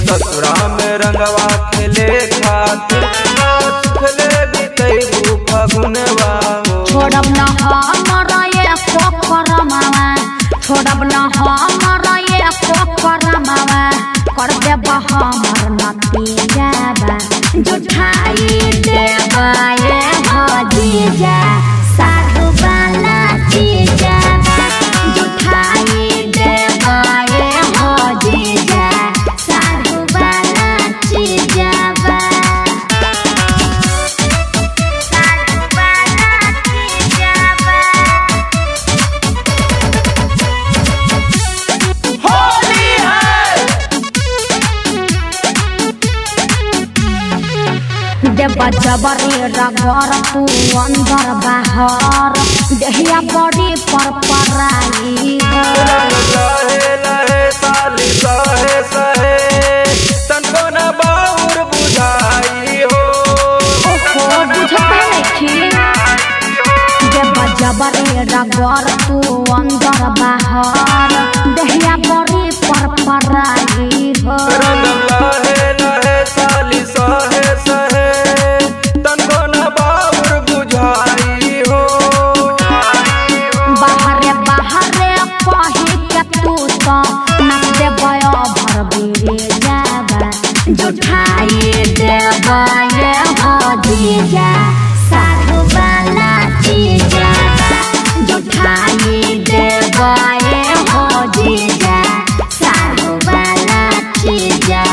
ससुरा में रंगवा खेले खातिर सुखले बीतैबू फगुनवा हो छोड़ब न हमरा ये कोकरमावा छोड़ब न हमरा ये कोकरमावा कर देब हमर नतीजाबा जुठाई देबा ये भजीजा साधु वाला चीजाबा जुठाई देबा ये भजीजा साधु वाला चीजाबा होली है देवा जबरी रगर तू अंदर बाहर देहिया बड़ी पर पराई लहे लहे साली सहे सहे तनको न बाउर बुझाई हो ओहो बुझते नहीं देवा जबरी रगर तू अंदर बाहर देहिया बड़ी पर पराई हो रंग लहे लहे साली सहे सहे तनको न बाउर बुझाई हो बाहरे बाहरे कही के तू तो नच देबै भर बेरे जाबा जुठाई देबै हो जीजा साधु वाला चीजा जुठाई देबै हो जीजा साधु वाला चीजा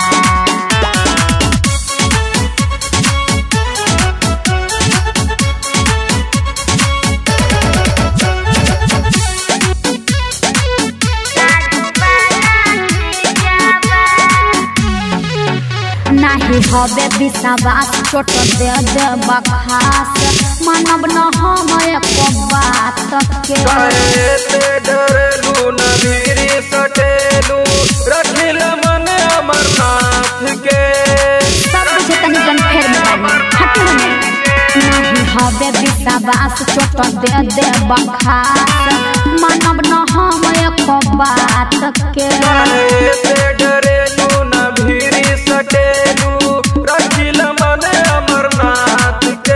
नाही हवे विश्वास छोट दे दे बखास मानव न हम एको बात के कहे ते डरेलू न भीरी सटेलू रखिल मन अमरनाथ के सब कुछ तनी जन फेर में बानी हट हमें नाही हवे विश्वास छोट दे दे बखास मानव न हम एको बात के कहे ते डरेलू न भीरी सटेलू रखिल मन अमरनाथ के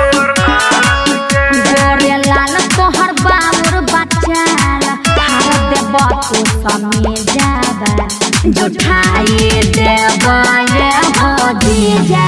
गोरे लाल तोहर बाबुर बचाल हार देब तू समी जाबा जुठाई देब ये हो जीजा